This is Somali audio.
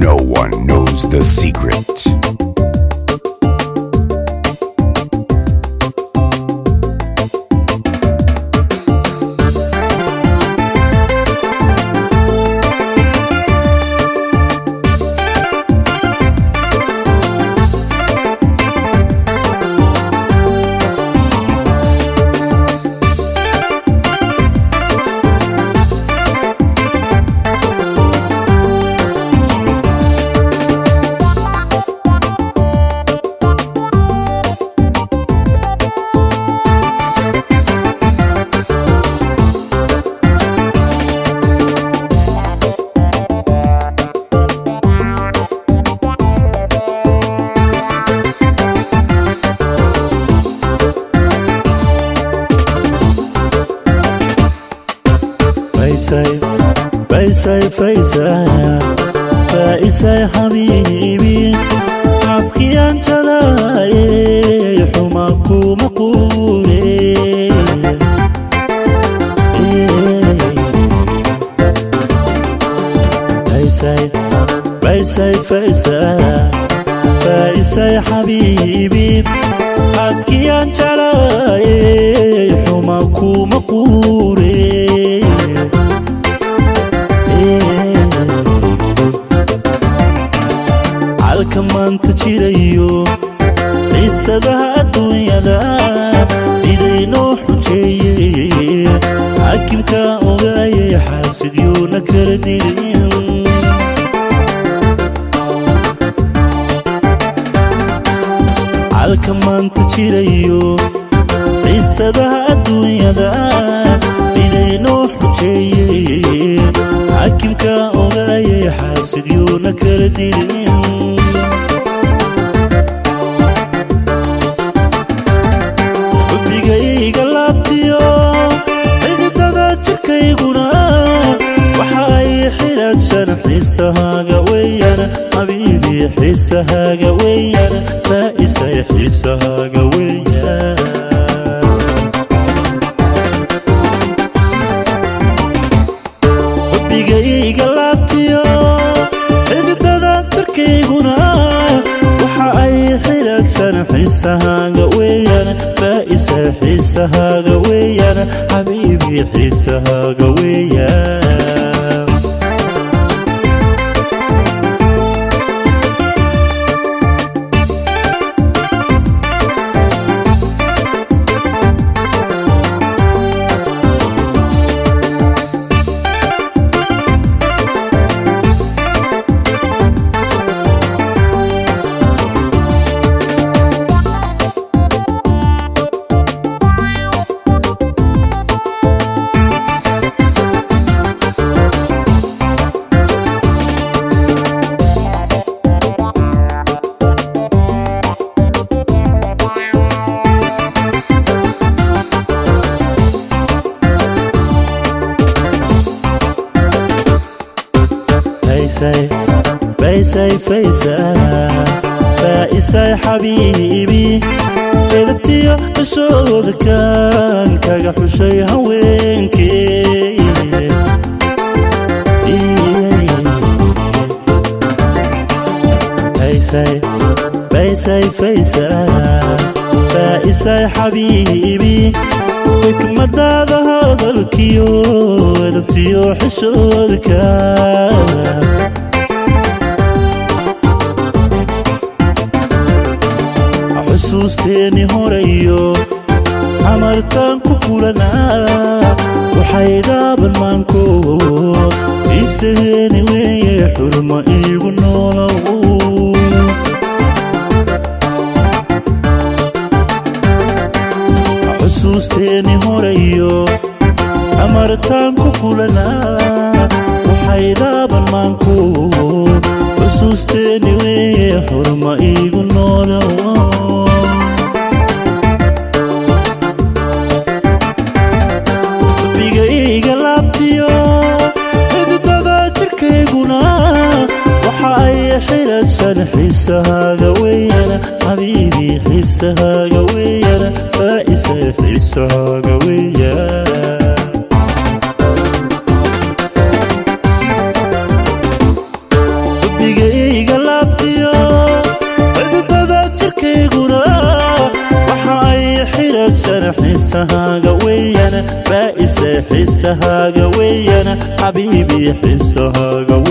No one knows the secret. فيسي فيسي فيسي فايسي حبيبي عسكي انت لاي حماكو مقولي فيسي فيسي فيسي فايسي حبيبي عسكي انت لاي حماكو مقولي calka maanta jirayo qiisadaha adduunyada idaynoo xujeeyey xaakimka ogaayay xaasidyuuna kala dirin calka maanta jirayo qiisadaha adduunyada idaynoo xujeeyey xaakimka ogaayay xaasidyuuna kala dirin xubigayga laabtiyo xididada jirkayguna waxa ay xidhaadsan xiisahaaga weeyaan xabiibi xiisahaaga weeyaan faaisay xiisahaaga weeyaan xubigayga laabtiyo xididada jirkayguna waxa ay xidhaadsan xiisahaaga weeyaan faaisa xiisahaaga weeyaan xabiibi xiisahaaga weeyaan فايسي فايسي فايسي فايسي حبيبي قلبتي بسود كان كاغا حسي هوينكي فايسي فايسي فايسي فايسي حبيبي xikmadaada hadalkiyo edabtiyo xishoodka xusuusteeni horayo amartaan ku kulanaa waxay dhaaban maanko isageeni weeye xurma iigu noolow xusuusteeni horayo amartaan ku kulanaa waxay dhaaban maanko xusuusteeni weeye xurma iigu noolow bigayga laabtiyo xididada jirkayguna waxa ay xidhadsan xiisahaaga weeyaan xabiibi xiisahaaga weeyaan faaisa xiisahaaga weeyaan xubigay xisahaaga weeyana faa'ise xisahaaga weeyana xabiibi xisahaaga